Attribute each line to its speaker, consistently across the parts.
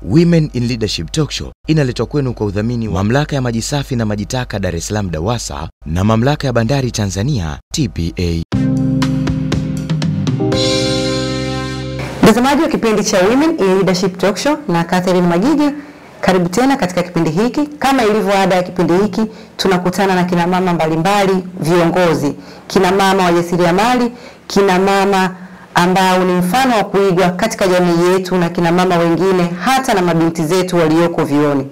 Speaker 1: Women in Leadership Talk Show inaletwa kwenu kwa udhamini wa Mamlaka ya Maji Safi na Maji Taka Dar es Salaam DAWASA na Mamlaka ya Bandari Tanzania TPA.
Speaker 2: Mtazamaji wa kipindi cha Women in Leadership Talk Show na Catherine Magigi, karibu tena katika kipindi hiki. Kama ilivyo ada ya kipindi hiki, tunakutana na kina mama mbalimbali, viongozi, kina mama wajasiriamali, kina mama ambao ni mfano wa kuigwa katika jamii yetu na kina mama wengine, hata na mabinti zetu walioko vioni.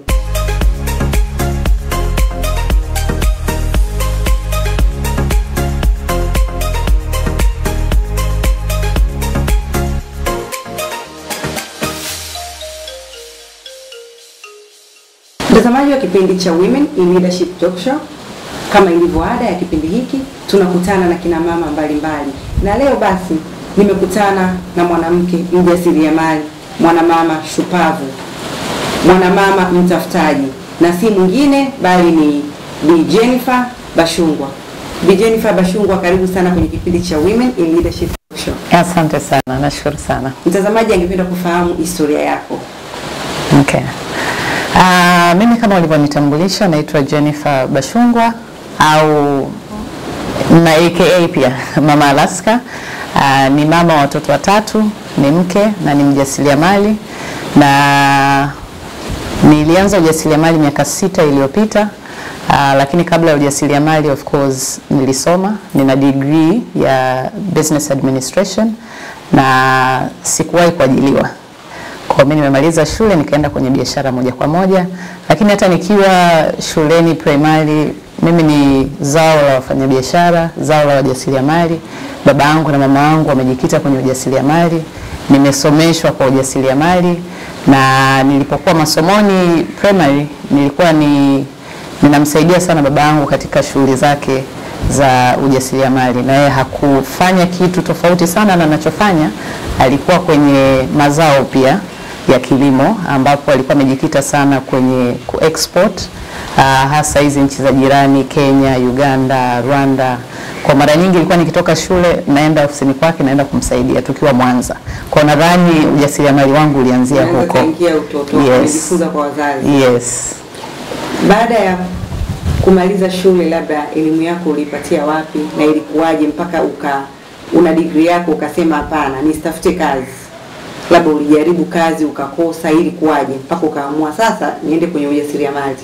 Speaker 2: Mtazamaji wa kipindi cha Women in Leadership Talk Show, kama ilivyo ada ya kipindi hiki, tunakutana na kina mama mbalimbali, na leo basi nimekutana na mwanamke mjasiriamali, mwanamama shupavu, mwanamama mtafutaji, na si mwingine bali ni Bi Jennifer Bashungwa. Bi Jennifer Bashungwa, karibu sana kwenye kipindi cha Women in Leadership Talk Show.
Speaker 3: Asante sana, nashukuru sana.
Speaker 2: Mtazamaji angependa kufahamu historia yako.
Speaker 3: Okay. Uh, mimi kama ulivyonitambulisha naitwa Jennifer Bashungwa au na aka pia Mama Alaska. Uh, ni mama wa watoto watatu, ni mke na ni mjasiriamali na nilianza ujasiriamali miaka sita iliyopita. Uh, lakini kabla ya ujasiriamali of course nilisoma, nina degree ya business administration na sikuwahi kuajiliwa. Kwa mimi nimemaliza shule nikaenda kwenye biashara moja kwa moja, lakini hata nikiwa shuleni primary, mimi ni zao la wafanyabiashara, zao la wajasiriamali. Baba yangu na mama yangu wamejikita kwenye ujasiriamali, nimesomeshwa kwa ujasiriamali, na nilipokuwa masomoni primary nilikuwa ni ninamsaidia sana baba yangu katika shughuli zake za ujasiriamali, na yeye hakufanya kitu tofauti sana na anachofanya. Alikuwa kwenye mazao pia ya kilimo, ambapo alikuwa amejikita sana kwenye kuexport uh, hasa hizi nchi za jirani Kenya, Uganda, Rwanda. Kwa mara nyingi ilikuwa nikitoka shule naenda ofisini kwake, naenda kumsaidia tukiwa Mwanza. Kwa nadhani ujasiriamali wangu ulianzia
Speaker 2: Unaweza
Speaker 3: huko.
Speaker 2: kaingia utoto,
Speaker 3: Yes.
Speaker 2: umejifunza kwa wazazi.
Speaker 3: Yes.
Speaker 2: Baada ya kumaliza shule, labda elimu yako uliipatia wapi na ilikuwaje mpaka uka una degree yako ukasema hapana, nisitafute kazi? Labda ulijaribu kazi ukakosa, ilikuwaje mpaka ukaamua sasa niende kwenye ujasiriamali?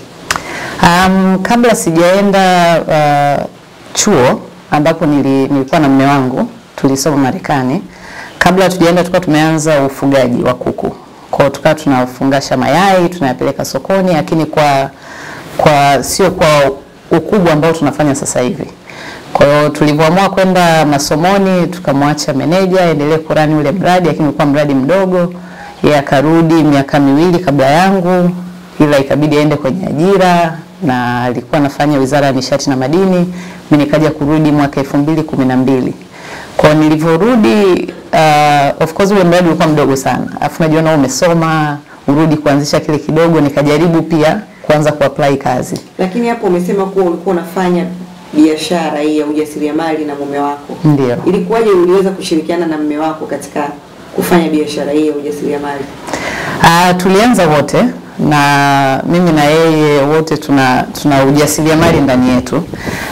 Speaker 3: Um, kabla sijaenda uh, chuo ambapo nili, nilikuwa na mume wangu tulisoma Marekani. Kabla tujaenda tulikuwa tumeanza ufugaji wa kuku. Kwa hiyo tukawa tunafungasha mayai tunayapeleka sokoni, lakini kwa kwa sio kwa ukubwa ambao tunafanya sasa hivi. Kwa hiyo tulivyoamua kwenda masomoni, tukamwacha meneja aendelee kurani ule mradi, lakini ulikuwa mradi mdogo. Yeye akarudi miaka miwili kabla yangu, ila ikabidi aende kwenye ajira na alikuwa anafanya Wizara ya Nishati na Madini. Mimi nikaja kurudi mwaka elfu mbili kumi na mbili. Kwa hiyo nilivyorudi, uh, of course ule mradi ulikuwa mdogo sana, afu najiona umesoma urudi kuanzisha kile kidogo, nikajaribu pia kuanza kuapply kazi.
Speaker 2: Lakini hapo umesema kuwa ulikuwa unafanya biashara hii ya ujasiriamali na mume wako,
Speaker 3: Ndio.
Speaker 2: ilikuwaje uliweza kushirikiana na mume wako katika kufanya biashara hii ya ujasiriamali?
Speaker 3: Uh, tulianza wote na mimi na yeye wote tuna, tuna ujasiriamali ndani yetu,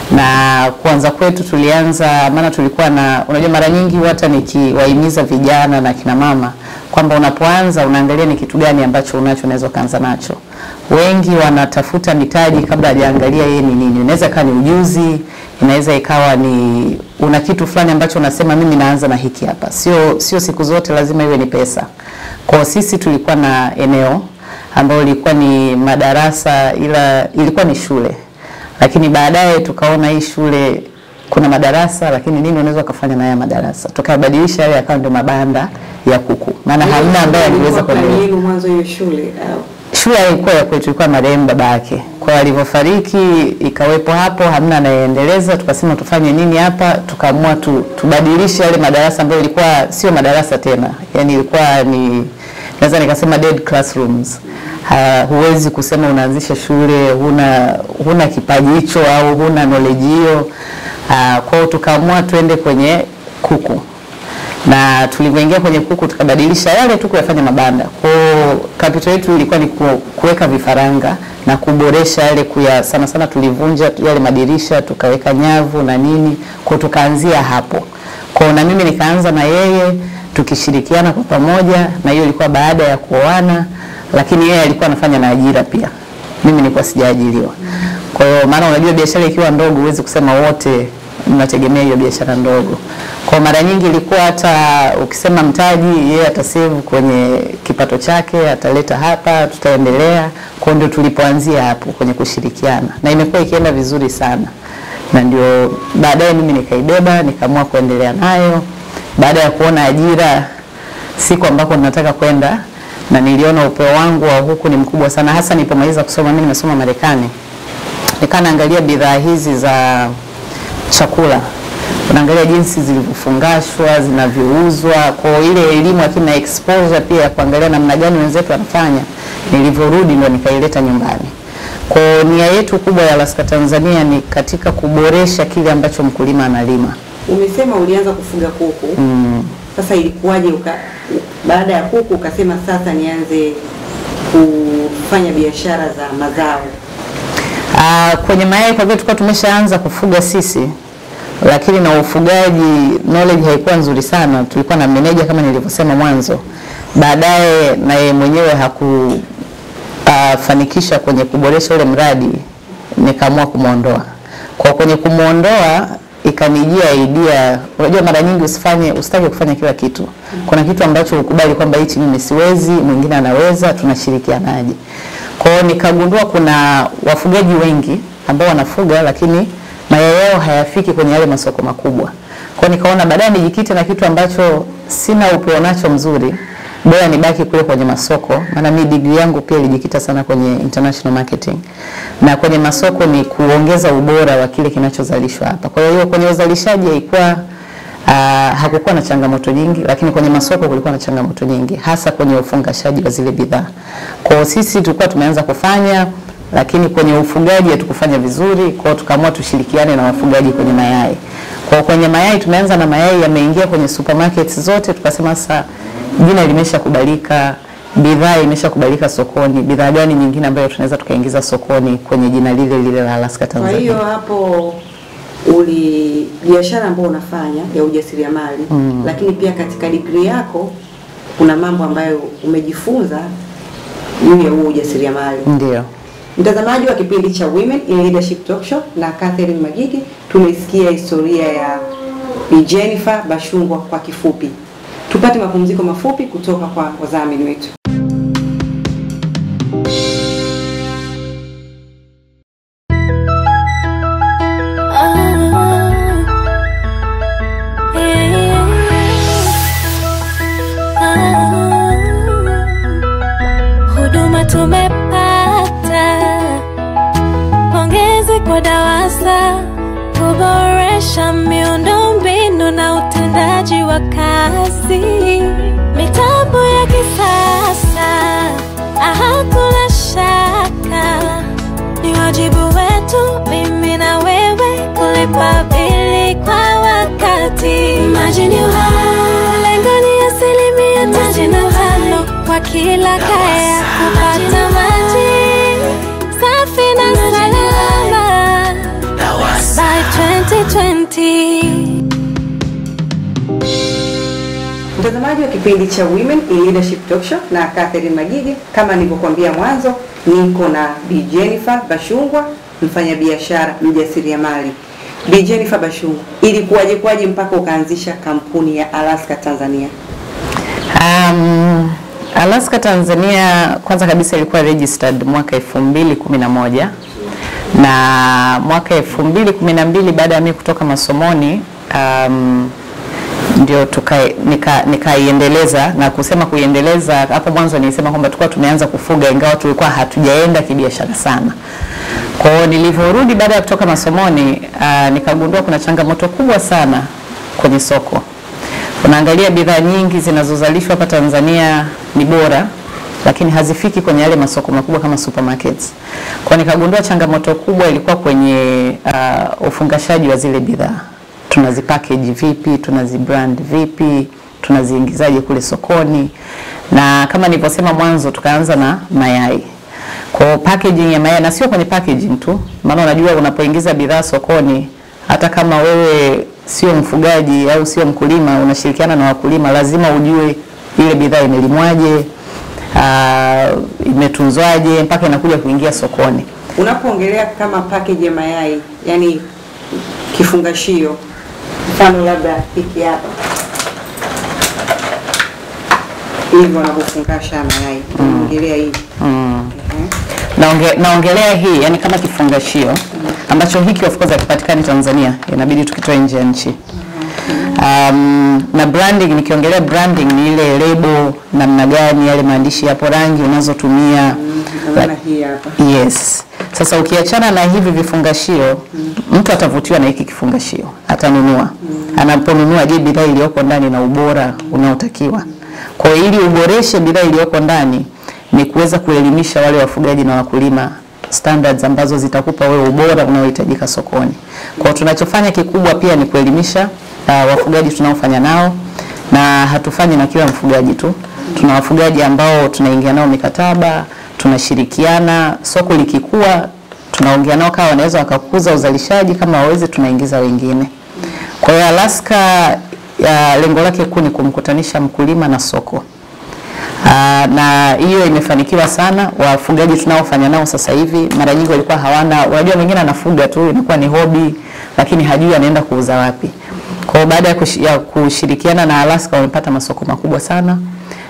Speaker 3: na kuanza kwetu tulianza, maana tulikuwa na, unajua mara nyingi hata nikiwahimiza vijana na kina mama kwamba unapoanza unaangalia ni kitu gani ambacho unacho unaweza kuanza nacho. Wengi wanatafuta mitaji kabla hajaangalia yeye ni nini. Inaweza ikawa ni ujuzi, inaweza ikawa ni una kitu fulani ambacho unasema mimi naanza na hiki hapa. Sio sio siku zote lazima iwe ni pesa. Kwa sisi tulikuwa na eneo ambalo lilikuwa ni madarasa, ila ilikuwa ni shule, lakini baadaye tukaona hii shule kuna madarasa, lakini nini unaweza ukafanya na haya madarasa, tukabadilisha yale yakawa ndio mabanda ya kuku, maana hamna ambaye aliweza
Speaker 2: Ilikuwa plani
Speaker 3: kuendelea
Speaker 2: yenu mwanzo hiyo shule au
Speaker 3: shule ilikuwa ya kwetu, ilikuwa marehemu baba yake. Kwa hiyo alivyofariki ikawepo hapo, hamna anayeendeleza. Tukasema tufanye nini hapa, tukaamua tu, tubadilishe yale madarasa ambayo ilikuwa sio madarasa tena, yani ilikuwa ni naweza nikasema dead classrooms. Ha, huwezi kusema unaanzisha shule huna huna kipaji hicho au huna knowledge hiyo. Ah, Kwa hiyo tukaamua tuende kwenye kuku na tulivyoingia kwenye kuku tukabadilisha yale tu kuyafanya mabanda. Kwa hiyo capital yetu ilikuwa ni ku- kuweka vifaranga na kuboresha yale kuya, sana sana tulivunja yale madirisha tukaweka nyavu na nini, kwa hiyo tukaanzia hapo. Kwa hiyo na mimi nikaanza na yeye tukishirikiana kwa pamoja, na hiyo ilikuwa baada ya kuoana, lakini yeye alikuwa anafanya na ajira pia, mimi nilikuwa sijaajiriwa. Kwa hiyo maana unajua biashara ikiwa ndogo huwezi kusema wote mnategemea hiyo biashara ndogo. Kwa mara nyingi ilikuwa hata ukisema mtaji, yeye atasave kwenye kipato chake, ataleta hapa, tutaendelea. Kwa hiyo ndio tulipoanzia hapo kwenye kushirikiana, na imekuwa ikienda vizuri sana, na ndio baadaye mimi nikaibeba, nikaamua kuendelea nayo baada ya kuona ajira siku ambako nataka kwenda, na niliona upeo wangu wa huku ni mkubwa sana, hasa nilipomaliza kusoma. Mimi nimesoma Marekani, nikaa naangalia bidhaa hizi za chakula unaangalia jinsi zilivyofungashwa zinavyouzwa, kwa ile elimu lakini na exposure pia ya kuangalia namna gani wenzetu wanafanya. Nilivyorudi ndo nikaileta nyumbani. Kwa nia yetu kubwa ya Alaska Tanzania ni katika kuboresha kile ambacho mkulima analima.
Speaker 2: Umesema ulianza kufuga kuku
Speaker 3: Mm.
Speaker 2: sasa, ilikuwaje uka, baada ya kuku ukasema sasa nianze kufanya biashara za mazao?
Speaker 3: Ah, kwenye mayai kwa vile tulikuwa tumeshaanza kufuga sisi, lakini na ufugaji knowledge haikuwa nzuri sana. Tulikuwa na meneja kama nilivyosema mwanzo, baadaye na yeye mwenyewe hakufanikisha kwenye kuboresha ule mradi, nikaamua kumwondoa. Kwa kwenye kumwondoa ikanijia idea, unajua mara nyingi usifanye usitaki kufanya kila kitu. Kuna kitu ambacho ukubali kwamba hichi mimi siwezi, mwingine anaweza, tunashirikianaje? Kwa hiyo nikagundua kuna wafugaji wengi ambao wanafuga lakini mayai yao hayafiki kwenye yale masoko makubwa. Kwa hiyo nikaona baadaye nijikite na kitu ambacho sina upeo nacho mzuri, bora nibaki kule kwenye masoko, maana mimi degree yangu pia ilijikita sana kwenye international marketing, na kwenye masoko ni kuongeza ubora wa kile kinachozalishwa hapa. Kwa hiyo kwenye uzalishaji haikuwa Uh, hakukuwa na changamoto nyingi, lakini kwenye masoko kulikuwa na changamoto nyingi, hasa kwenye ufungashaji wa zile bidhaa. Kwa hiyo sisi tulikuwa tumeanza kufanya, lakini kwenye ufugaji hatukufanya vizuri, kwa hiyo tukaamua tushirikiane na wafugaji kwenye mayai. Kwa hiyo kwenye mayai tumeanza na mayai yameingia kwenye supermarkets zote, tukasema sasa jina limeshakubalika, bidhaa imeshakubalika sokoni, bidhaa gani nyingine ambayo tunaweza tukaingiza sokoni kwenye jina lile lile la Alaska
Speaker 2: Kwa
Speaker 3: Tanzania.
Speaker 2: hiyo hapo uli biashara ambayo unafanya ya ujasiriamali mm. lakini pia katika degree yako kuna mambo ambayo umejifunza juu ya huo ujasiriamali.
Speaker 3: Ndio.
Speaker 2: Mtazamaji wa kipindi cha Women in Leadership Talk Show na Catherine Magigi, tumesikia historia ya Bi Jennifer Bashungwa kwa kifupi. Tupate mapumziko mafupi kutoka kwa wadhamini wetu.
Speaker 4: Huduma tumepata, pongezi kwa DAWASA kuboresha miundombinu na utendaji wa kazi, mitambo ya kisasa, hakuna shaka, ni wajibu wetu mimi na wewe kulipa bili kwa wakati. Maji ni uhai, lengo ni asilimia tisini na tano kwa kila kaya kupata maji safi na salama by 2020.
Speaker 2: Mtazamaji wa kipindi cha Women in Leadership Talk Show na Catherine Magigi, kama nilivyokuambia mwanzo, niko na Bi Jennifer Bashungwa, mfanyabiashara mjasiriamali. Bi Jennifer Bashungwa, ilikuwaje kwaje mpaka ukaanzisha kampuni ya Alaska Tanzania?
Speaker 3: Um, Alaska Tanzania kwanza kabisa ilikuwa registered mwaka 2011 na mwaka 2012 baada ya mimi kutoka masomoni um, ndio tuka- nika- nikaiendeleza na kusema kuiendeleza, hapo mwanzo nilisema kwamba tulikuwa tumeanza kufuga ingawa tulikuwa hatujaenda kibiashara sana. Kwa hiyo nilivyorudi baada ya kutoka masomoni uh, nikagundua kuna changamoto kubwa sana kwenye soko. Unaangalia bidhaa nyingi zinazozalishwa hapa Tanzania ni bora, lakini hazifiki kwenye yale masoko makubwa kama supermarkets. Kwa nikagundua changamoto kubwa ilikuwa kwenye uh, ufungashaji wa zile bidhaa tunazipackage vipi, tunazibrand vipi, tunaziingizaje kule sokoni, na kama nilivyosema mwanzo, tukaanza na mayai. Kwa hiyo packaging ya mayai na sio kwenye packaging tu, maana unajua unapoingiza bidhaa sokoni, hata kama wewe sio mfugaji au sio mkulima, unashirikiana na wakulima, lazima ujue ile bidhaa imelimwaje, uh, imetunzwaje mpaka inakuja kuingia sokoni.
Speaker 2: Unapoongelea kama package ya mayai, yani kifungashio, mfano labda hiki hapa hivi wanavyofungasha mayai, unaongelea hii
Speaker 3: Mm.
Speaker 2: Ehe.
Speaker 3: Naonge, naongelea hii yani kama kifungashio ambacho hiki of course hakipatikani Tanzania, inabidi tukitoe nje ya nchi. Um, na branding, nikiongelea branding ni ile lebo, namna gani yale maandishi yapo, rangi unazotumia
Speaker 2: Naona hii hapa
Speaker 3: Yes. Sasa ukiachana na hivi vifungashio, mtu atavutiwa na hiki kifungashio, atanunua. Anaponunua, je, bidhaa iliyoko ndani na ubora unaotakiwa? Kwa hiyo ili uboreshe bidhaa iliyoko ndani ni kuweza kuelimisha wale wafugaji na wakulima standards ambazo zitakupa wewe ubora unaohitajika sokoni. Kwa hiyo tunachofanya kikubwa pia ni kuelimisha uh, wafugaji tunaofanya nao na hatufanyi na kila mfugaji tu. Tuna wafugaji ambao tunaingia nao mikataba, tunashirikiana, soko likikua tunaongea nao kama wanaweza wakakuza uzalishaji, kama wawezi tunaingiza wengine. Kwa hiyo Alaska ya lengo lake kuu ni kumkutanisha mkulima na soko. Aa, na hiyo imefanikiwa sana. Wafugaji tunaofanya nao sasa hivi mara nyingi walikuwa hawana, unajua mwingine anafuga tu inakuwa ni hobi, lakini hajui anaenda kuuza wapi. Kwa hiyo baada ya, kush, ya kushirikiana na Alaska wamepata masoko makubwa sana,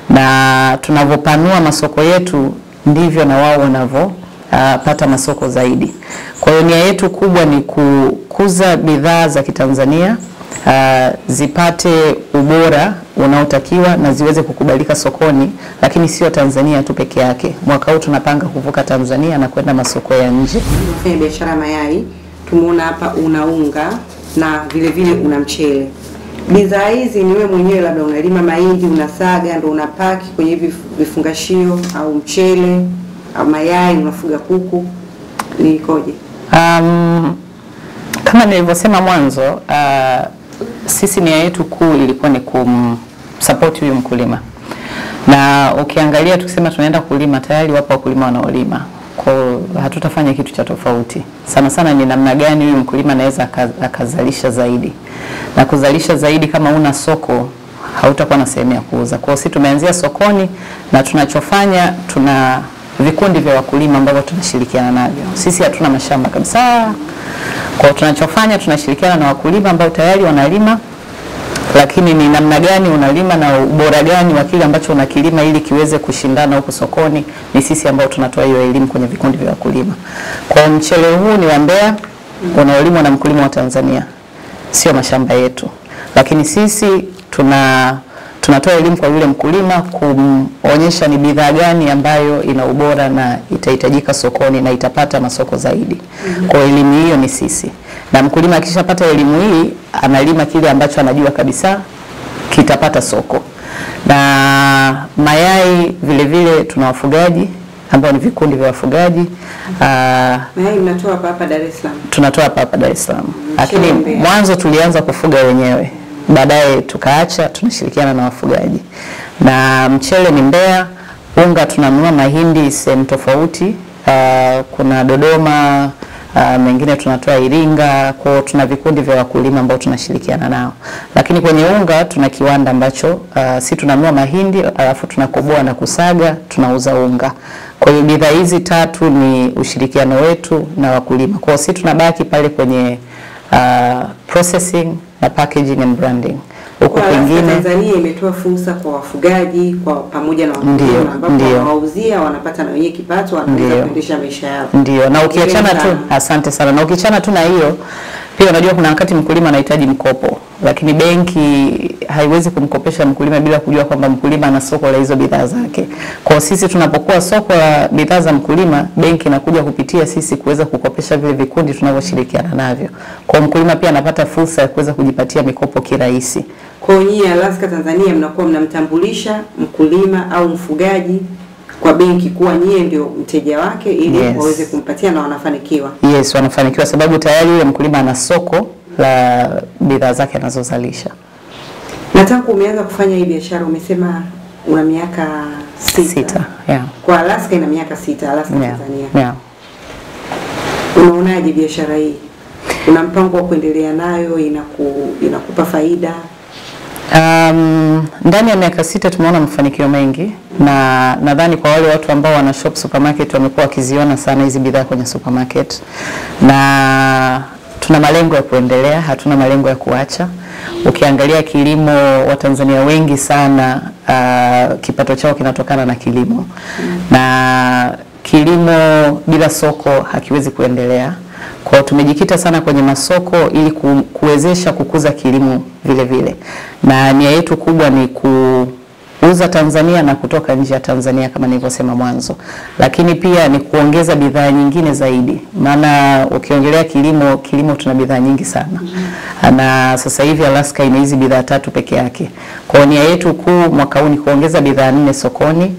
Speaker 3: na tunavyopanua masoko yetu ndivyo na wao wanavyopata masoko zaidi. Kwa hiyo nia yetu kubwa ni kukuza bidhaa za Kitanzania uh, zipate ubora unaotakiwa na ziweze kukubalika sokoni, lakini sio Tanzania tu peke yake. Mwaka huu tunapanga kuvuka Tanzania na kwenda masoko ya nje.
Speaker 2: unafanya biashara mayai, tumeona hapa una unga na vile vile una mchele. Bidhaa hizi ni wewe mwenyewe labda unalima mahindi, unasaga ndo unapaki kwenye hivi vifungashio, au mchele au mayai, unafuga kuku, ni ikoje?
Speaker 3: Um, kama nilivyosema mwanzo uh, sisi nia yetu kuu ilikuwa ni kumsupport huyu mkulima, na ukiangalia tukisema tunaenda kulima, tayari wapo wakulima wanaolima, kwa hiyo hatutafanya kitu cha tofauti. Sana sana ni namna gani huyu mkulima anaweza aka- akazalisha zaidi, na kuzalisha zaidi, kama una soko hautakuwa na sehemu ya kuuza. Kwa hiyo sisi tumeanzia sokoni, na tunachofanya tuna vikundi vya wakulima ambavyo tunashirikiana navyo. Sisi hatuna mashamba kabisa. Kwa hiyo tunachofanya tunashirikiana na wakulima ambao tayari wanalima, lakini ni namna gani unalima na ubora gani wa kile ambacho unakilima ili kiweze kushindana huku sokoni, ni sisi ambao tunatoa hiyo elimu kwenye vikundi vya wakulima. Kwa hiyo mchele huu ni wa Mbeya unaolimwa na mkulima wa Tanzania, sio mashamba yetu, lakini sisi tuna tunatoa elimu kwa yule mkulima kumonyesha ni bidhaa gani ambayo ina ubora na itahitajika sokoni na itapata masoko zaidi. Kwa hiyo elimu hiyo ni sisi, na mkulima akishapata elimu hii analima kile ambacho anajua kabisa kitapata soko. Na mayai vile vile tuna wafugaji ambao ni vikundi vya wafugaji aa,
Speaker 2: Mayai mnatoa hapa hapa Dar es Salaam.
Speaker 3: tunatoa hapa hapa Dar es Salaam, lakini
Speaker 2: Mbeya.
Speaker 3: mwanzo tulianza kufuga wenyewe, baadaye tukaacha, tunashirikiana na wafugaji. Na mchele ni Mbeya, unga tunanunua mahindi sehemu tofauti, uh, kuna Dodoma uh, mengine tunatoa Iringa. Kwa hiyo tuna vikundi vya wakulima ambao tunashirikiana nao, lakini kwenye unga tuna kiwanda ambacho uh, si tunanunua mahindi alafu tunakoboa na kusaga, tunauza unga. Kwa hiyo bidhaa hizi tatu ni ushirikiano wetu na wakulima. Kwa hiyo si tunabaki pale kwenye uh, processing na packaging and branding. Huko
Speaker 2: Kwa Alaska
Speaker 3: kwingine
Speaker 2: Tanzania imetoa fursa kwa wafugaji kwa pamoja na
Speaker 3: Ndio,
Speaker 2: wakulima ambapo
Speaker 3: ndio.
Speaker 2: wanawauzia wanapata na wenyewe kipato wanaweza
Speaker 3: Ndio.
Speaker 2: kuendesha maisha yao.
Speaker 3: Ndio, na ukiachana tu,
Speaker 2: Hongereni sana.
Speaker 3: asante sana. Na ukiachana tu na hiyo, pia unajua kuna wakati mkulima anahitaji mkopo, lakini benki haiwezi kumkopesha mkulima bila kujua kwamba mkulima ana soko la hizo bidhaa zake. Kwa hiyo sisi tunapokuwa soko la bidhaa za mkulima, benki inakuja kupitia sisi kuweza kukopesha vile vikundi tunavyoshirikiana navyo. Kwa hiyo mkulima pia anapata fursa ya kuweza kujipatia mikopo kirahisi.
Speaker 2: Kwa hiyo nyinyi Alaska Tanzania mnakuwa mnamtambulisha mkulima au mfugaji kwa benki kuwa nyie ndio mteja wake ili
Speaker 3: Yes.
Speaker 2: waweze kumpatia na wanafanikiwa.
Speaker 3: Yes, wanafanikiwa sababu tayari yule mkulima ana soko la bidhaa zake anazozalisha.
Speaker 2: Na tangu umeanza kufanya hii biashara umesema una miaka sita.
Speaker 3: Sita, yeah.
Speaker 2: Kwa Alaska ina miaka sita, Alaska
Speaker 3: Yeah.
Speaker 2: Tanzania.
Speaker 3: Yeah.
Speaker 2: Unaonaje biashara hii? Una mpango wa kuendelea nayo? Inaku, inakupa faida?
Speaker 3: Um, ndani ya miaka sita tumeona mafanikio mengi na nadhani kwa wale watu ambao wana shop supermarket wamekuwa wakiziona sana hizi bidhaa kwenye supermarket, na tuna malengo ya kuendelea, hatuna malengo ya kuacha. Ukiangalia kilimo, Watanzania wengi sana uh, kipato chao kinatokana na kilimo na kilimo bila soko hakiwezi kuendelea. Kwa hiyo tumejikita sana kwenye masoko ili ku, kuwezesha kukuza kilimo vile vile, na nia yetu kubwa ni kuuza Tanzania na kutoka nje ya Tanzania kama nilivyosema mwanzo, lakini pia ni kuongeza bidhaa nyingine zaidi, maana ukiongelea kilimo, kilimo tuna bidhaa nyingi sana na sasa hivi Alaska ina hizi bidhaa tatu peke yake. Kwa hiyo nia yetu kuu mwaka huu ni kuongeza bidhaa nne sokoni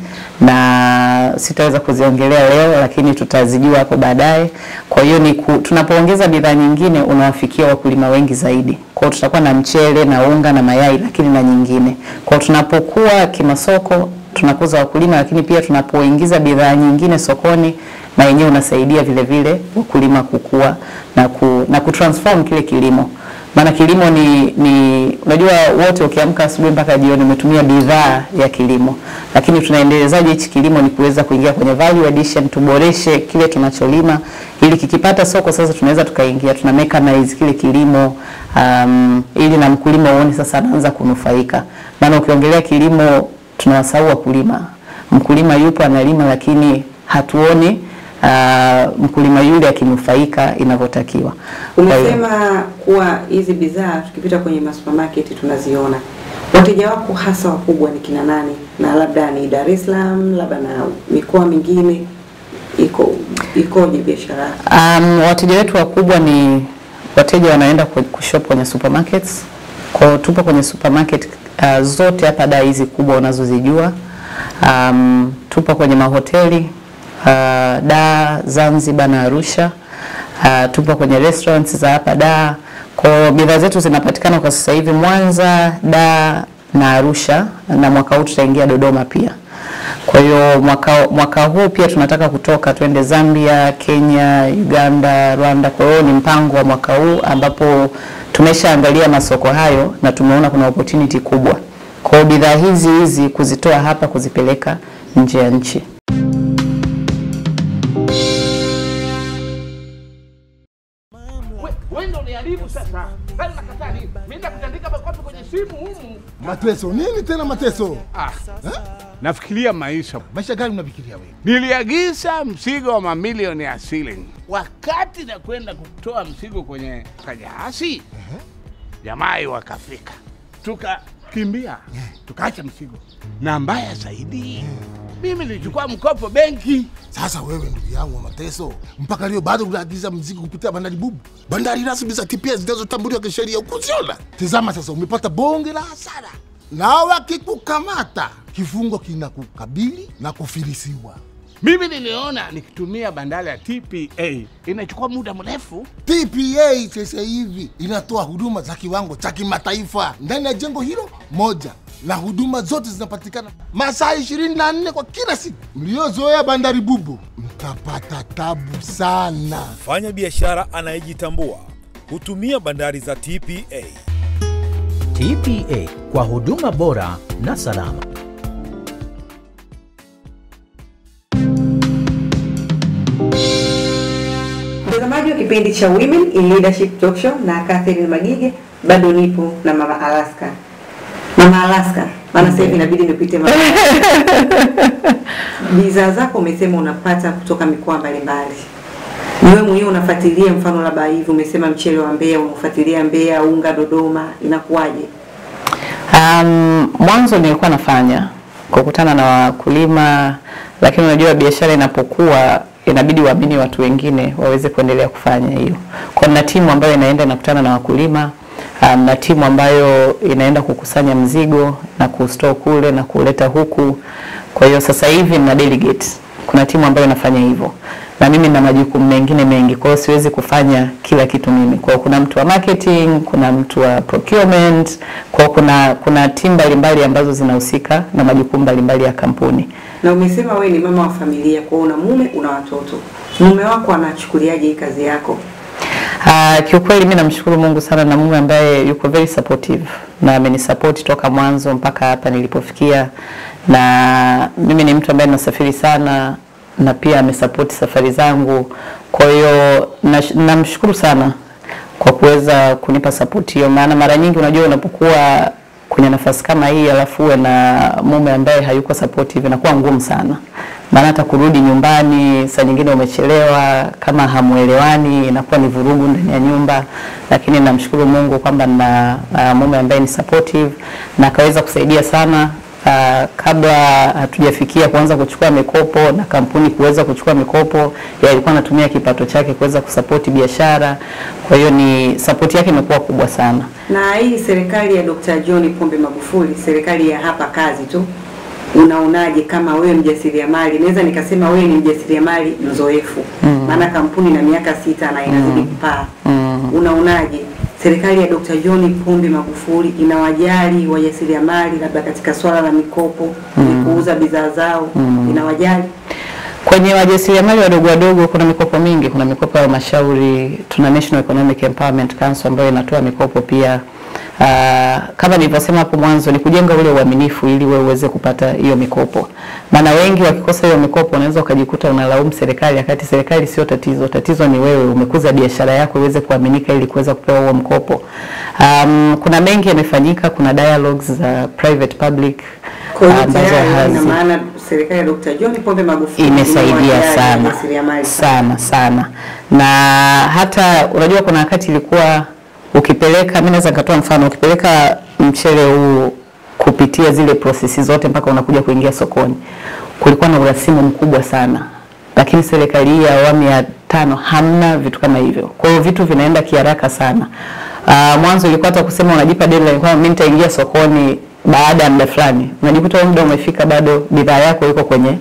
Speaker 3: na sitaweza kuziongelea leo, lakini tutazijua hapo baadaye. Kwa hiyo ni ku, tunapoongeza bidhaa nyingine unawafikia wakulima wengi zaidi. Kwa hiyo tutakuwa na mchele na unga na mayai, lakini na nyingine. Kwa hiyo tunapokuwa kimasoko tunakuza wakulima, lakini pia tunapoingiza bidhaa nyingine sokoni na yenyewe unasaidia vile vile wakulima kukua na, ku, na kutransform kile kilimo maana kilimo ni, ni unajua wote ukiamka asubuhi mpaka jioni umetumia bidhaa ya kilimo, lakini tunaendelezaje hichi kilimo? Ni kuweza kuingia kwenye value addition, tuboreshe kile tunacholima ili kikipata soko sasa tunaweza tukaingia tuna mechanize kile kilimo um, ili na mkulima uone sasa anaanza kunufaika. Maana ukiongelea kilimo tunawasahau wakulima. Mkulima yupo analima, lakini hatuoni uh, mkulima yule akinufaika inavyotakiwa. Kwa hiyo-
Speaker 2: Umesema kuwa hizi bidhaa tukipita kwenye masupermarket tunaziona. Wateja wako hasa wakubwa ni kina nani? Na labda ni Dar es Salaam, labda na mikoa mingine, iko ikoje biashara yako?
Speaker 3: Um, wateja wetu wakubwa ni wateja wanaenda ku- kushop kwenye supermarkets. Kwa hiyo tupo kwenye supermarket uh, zote hapa daa hizi kubwa unazozijua. Um, tupo kwenye mahoteli uh, Dar, Zanzibar na Arusha. Uh, tupo kwenye restaurants za hapa Dar. Kwa hiyo bidhaa zetu zinapatikana kwa sasa hivi Mwanza, Dar na Arusha na mwaka huu tutaingia Dodoma pia. Kwa hiyo mwaka, mwaka huu pia tunataka kutoka twende Zambia, Kenya, Uganda, Rwanda. Kwa hiyo ni mpango wa mwaka huu ambapo tumeshaangalia masoko hayo na tumeona kuna opportunity kubwa. Kwa hiyo bidhaa hizi hizi kuzitoa hapa kuzipeleka nje ya nchi.
Speaker 5: wewe ndio uniharibu sasa. Bali nakataa nini? Mimi nakutandika makofi kwenye simu humu.
Speaker 6: Mateso nini tena mateso?
Speaker 5: Ah. Nafikiria maisha.
Speaker 6: Maisha gani unafikiria wewe?
Speaker 5: Niliagiza mzigo wa mamilioni ya shilingi. Wakati na kwenda kutoa mzigo kwenye kajahasi, jamaa wakafika, tukakimbia, tukaacha mzigo, na mbaya zaidi, mimi nilichukua mkopo benki.
Speaker 6: Sasa wewe ndugu yangu wa mateso, mpaka leo bado unaagiza mzigo kupitia bandari bubu, bandari rasmi za TPS zinazotambuliwa kisheria ukuziona. Tazama sasa, umepata bonge la hasara, na wakikukamata kifungo kinakukabili na kufilisiwa.
Speaker 5: Mimi niliona nikitumia bandari ya TPA inachukua muda mrefu.
Speaker 6: TPA sasa hivi inatoa huduma za kiwango cha kimataifa ndani ya jengo hilo moja, na huduma zote zinapatikana masaa 24 kwa kila siku. Mliozoea bandari bubu mtapata tabu sana.
Speaker 7: Mfanya biashara anayejitambua hutumia bandari za TPA.
Speaker 8: TPA kwa huduma bora na salama.
Speaker 2: Mtazamaji wa kipindi cha Women in Leadership Talk Show na Catherine Magige, bado nipo na Mama Alaska. Mama Alaska, maana sasa hivi inabidi nipite Mama Alaska. Bidhaa zako umesema unapata kutoka mikoa mbalimbali. Ni wewe mwenyewe unafuatilia, mfano labda hivi umesema mchele wa Mbeya, unafuatilia Mbeya, unga Dodoma, inakuwaje?
Speaker 3: Um, mwanzo nilikuwa nafanya kukutana na wakulima, lakini unajua biashara inapokuwa inabidi uamini watu wengine waweze kuendelea kufanya hiyo. Kwa na timu ambayo inaenda inakutana na wakulima um, na timu ambayo inaenda kukusanya mzigo na kustore kule na kuleta huku. Kwa hiyo sasa hivi na delegate, kuna timu ambayo inafanya hivyo, na mimi na majukumu mengine mengi, kwa hiyo siwezi kufanya kila kitu mimi. Kwa hiyo kuna mtu wa marketing, kuna mtu wa procurement, kwa hiyo kuna kuna timu mbalimbali ambazo zinahusika na majukumu mbalimbali ya kampuni.
Speaker 2: Na umesema wewe ni mama wa familia, kwa hiyo una mume, una watoto. Mume wako anachukuliaje hii kazi yako?
Speaker 3: Uh, kiukweli mi namshukuru Mungu sana na mume ambaye yuko very supportive na amenisupport toka mwanzo mpaka hapa nilipofikia, na mimi ni mtu ambaye nasafiri sana na pia amesupport safari zangu. Kwa hiyo nash- namshukuru sana kwa kuweza kunipa support hiyo, maana mara nyingi unajua unapokuwa kwenye nafasi kama hii alafu uwe na mume ambaye hayuko supportive inakuwa ngumu sana, maana hata kurudi nyumbani saa nyingine umechelewa, kama hamuelewani inakuwa ni vurugu ndani ya nyumba. Lakini namshukuru Mungu kwamba na uh, mume ambaye ni supportive na akaweza kusaidia sana Uh, kabla hatujafikia kuanza kuchukua mikopo na kampuni kuweza kuchukua mikopo, yeye alikuwa anatumia kipato chake kuweza kusapoti biashara. Kwa hiyo ni sapoti yake imekuwa kubwa sana.
Speaker 2: Na hii serikali ya Dr. John Pombe Magufuli, serikali ya hapa kazi tu, unaonaje kama wewe mjasiriamali? Naweza nikasema wewe ni mjasiriamali mzoefu, maana kampuni na miaka sita na inazidi kupaa. Unaonaje serikali ya Dr. John Pombe Magufuli inawajali wajasiriamali, labda katika swala la mikopo, mm. kuuza bidhaa zao, inawajali?
Speaker 3: Kwenye wajasiriamali wadogo wadogo kuna mikopo mingi, kuna mikopo ya halmashauri, tuna National Economic Empowerment Council ambayo inatoa mikopo pia. Uh, kama nilivyosema hapo mwanzo ni kujenga ule uaminifu ili wewe uweze kupata hiyo mikopo, maana wengi wakikosa hiyo mikopo unaweza ukajikuta unalaumu serikali, wakati serikali sio tatizo. Tatizo ni wewe umekuza biashara yako iweze kuaminika ili kuweza kupewa huo mkopo. Um, kuna mengi yamefanyika, kuna dialogues za private public
Speaker 2: Kwa hiyo
Speaker 3: ambazo
Speaker 2: tayari ina
Speaker 3: hazi-
Speaker 2: maana serikali ya Dr. John Pombe Magufuli
Speaker 3: imesaidia
Speaker 2: imewajali
Speaker 3: sana
Speaker 2: wajasiriamali
Speaker 3: sana sana, na hata unajua, kuna wakati ilikuwa ukipeleka, mimi naweza nikatoa mfano, ukipeleka mchele huu kupitia zile prosesi zote mpaka unakuja kuingia sokoni, kulikuwa na urasimu mkubwa sana, lakini serikali hii ya awamu ya tano hamna vitu kama hivyo. Kwa hiyo vitu vinaenda kiharaka sana. Uh, mwanzo ilikuwa hata kusema unajipa deadline kwamba mimi nitaingia sokoni baada ya muda fulani, unajikuta huo muda umefika, bado bidhaa yako iko kwenye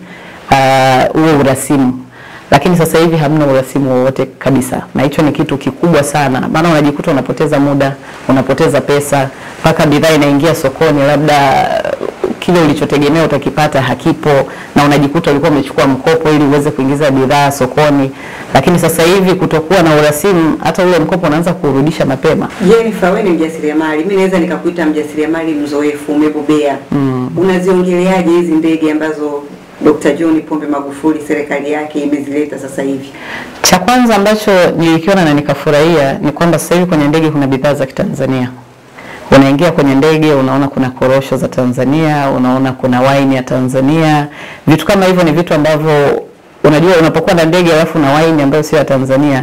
Speaker 3: uh, huo urasimu lakini sasa hivi hamna urasimu wowote kabisa, na hicho ni kitu kikubwa sana, maana unajikuta unapoteza muda, unapoteza pesa, mpaka bidhaa inaingia sokoni, labda uh, kile ulichotegemea utakipata hakipo, na unajikuta ulikuwa umechukua mkopo ili uweze kuingiza bidhaa sokoni. Lakini sasa hivi kutokuwa na urasimu, hata ule mkopo unaanza kurudisha mapema.
Speaker 2: Jennifer, wewe ni mjasiriamali, mimi naweza nikakuita mjasiriamali mzoefu, umebobea. Mm. Unaziongeleaje hizi ndege ambazo Dr. John Pombe Magufuli serikali yake imezileta sasa hivi?
Speaker 3: Cha kwanza ambacho nilikiona na nikafurahia ni kwamba sasa hivi kwenye ndege kuna bidhaa za Kitanzania. Unaingia kwenye ndege unaona kuna korosho za Tanzania, unaona kuna wine ya Tanzania. Vitu kama hivyo ni vitu ambavyo unajua unapokuwa na ndege alafu na wine ambayo sio ya Tanzania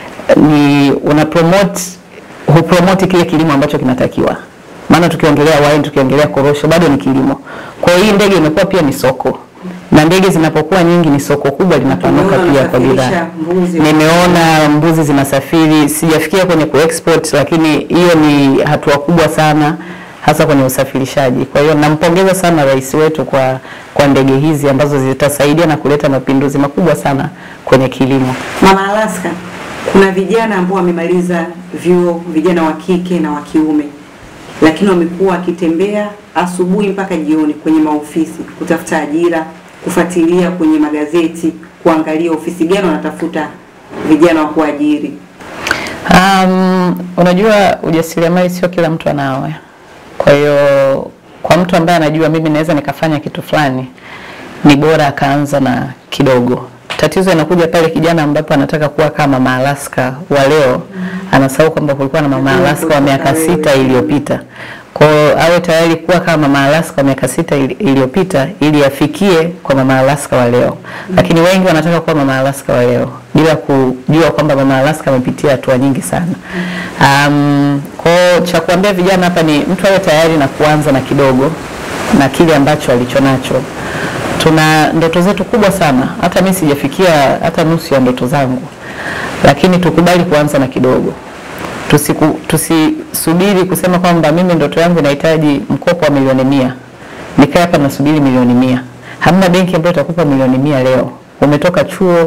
Speaker 3: ni una promote hupromote kile kilimo ambacho kinatakiwa. Maana tukiongelea wine, tukiongelea korosho bado ni kilimo. Kwa hiyo hii ndege imekuwa pia ni soko. Na ndege zinapokuwa nyingi ni soko kubwa linapanuka
Speaker 2: Tumeona
Speaker 3: pia kwa bidhaa.
Speaker 2: unasafirisha mbuzi.
Speaker 3: Nimeona mbuzi zinasafiri, sijafikia kwenye kuexport, lakini hiyo ni hatua kubwa sana hasa kwenye usafirishaji. Kwa hiyo nampongeza sana rais wetu kwa kwa ndege hizi ambazo zitasaidia na kuleta mapinduzi makubwa sana kwenye kilimo.
Speaker 2: Mama Alaska, kuna vijana ambao wamemaliza vyuo, vijana wa kike na wa kiume, lakini wamekuwa wakitembea asubuhi mpaka jioni kwenye maofisi kutafuta ajira, kufuatilia kwenye magazeti, kuangalia ofisi gani wanatafuta vijana wa kuajiri.
Speaker 3: Um, unajua ujasiriamali sio kila mtu anao. Kwa hiyo kwa mtu ambaye anajua mimi naweza nikafanya kitu fulani, ni bora akaanza na kidogo. Tatizo inakuja pale kijana ambapo anataka kuwa kama Mama Alaska wa leo, anasahau kwamba kulikuwa na Mama Alaska wa miaka sita iliyopita. Kwa hiyo awe tayari kuwa kama Mama Alaska wa miaka sita ili- iliyopita ili afikie kwa Mama Alaska wa leo. Lakini wengi wanataka kuwa Mama Alaska wa leo bila kujua kwamba Mama Alaska amepitia hatua nyingi sana. Um, kwa hiyo cha kuambia vijana hapa ni mtu awe tayari na kuanza na kidogo na kile ambacho alichonacho. Tuna ndoto zetu kubwa sana, hata mimi sijafikia hata nusu ya ndoto zangu, lakini tukubali kuanza na kidogo. Tusiku, tusisubiri kusema kwamba mimi ndoto yangu inahitaji mkopo wa milioni mia, nikae hapa nasubiri milioni mia. Hamna benki ambayo itakupa milioni mia leo. Umetoka chuo,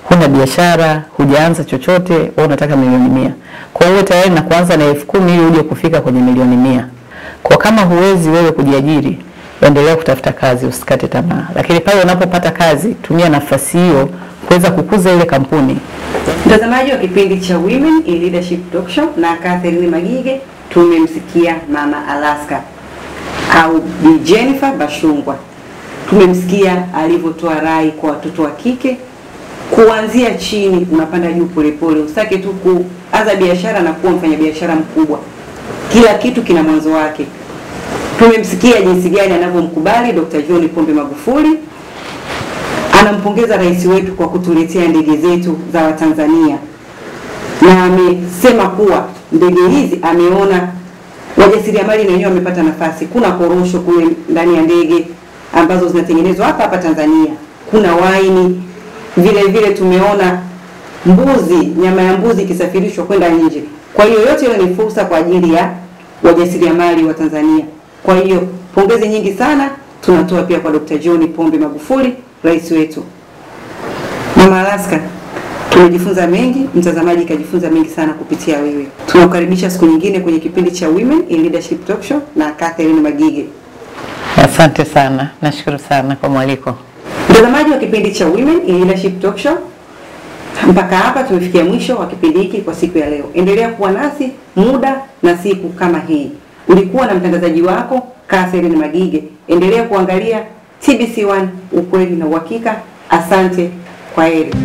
Speaker 3: huna biashara, hujaanza chochote, wewe unataka milioni mia. Kwa hiyo tayari na kuanza na elfu kumi ili uje kufika kwenye milioni mia. Kwa kama huwezi wewe kujiajiri, endelea kutafuta kazi, usikate tamaa. Lakini pale unapopata kazi, tumia nafasi hiyo kuweza kukuza ile kampuni.
Speaker 2: Mtazamaji wa kipindi cha Women in Leadership Talk Show na Catherine Magige, tumemsikia Mama Alaska au Bi Jennifer Bashungwa. Tumemsikia alivyotoa rai kwa watoto wa kike kuanzia chini unapanda juu polepole, usitake tu kuanza biashara na kuwa mfanyabiashara mkubwa. Kila kitu kina mwanzo wake. Tumemsikia jinsi gani anavyomkubali Dr. John Pombe Magufuli anampongeza rais wetu kwa kutuletea ndege zetu za Watanzania, na amesema kuwa ndege hizi ameona wajasiriamali na wenyewe wamepata nafasi. Kuna korosho kule ndani ya ndege ambazo zinatengenezwa hapa hapa Tanzania, kuna waini vile vile, tumeona mbuzi, nyama ya mbuzi ikisafirishwa kwenda nje. Kwa hiyo yote hiyo ni fursa kwa ajili ya wajasiriamali wa Tanzania. Kwa hiyo pongezi nyingi sana tunatoa pia kwa Dr. John Pombe Magufuli, rais wetu. Mama Alaska, tumejifunza mengi, mtazamaji kajifunza mengi sana kupitia wewe. Tunakukaribisha siku nyingine kwenye kipindi cha Women in Leadership Talk Show na Catherine Magige.
Speaker 3: Asante sana, nashukuru sana kwa mwaliko.
Speaker 2: Mtazamaji wa kipindi cha Women in Leadership Talk Show, mpaka hapa tumefikia mwisho wa kipindi hiki kwa siku ya leo. Endelea kuwa nasi muda na siku kama hii. Ulikuwa na mtangazaji wako Catherine Magige. Endelea kuangalia TBC1 ukweli na uhakika. Asante, kwa heri.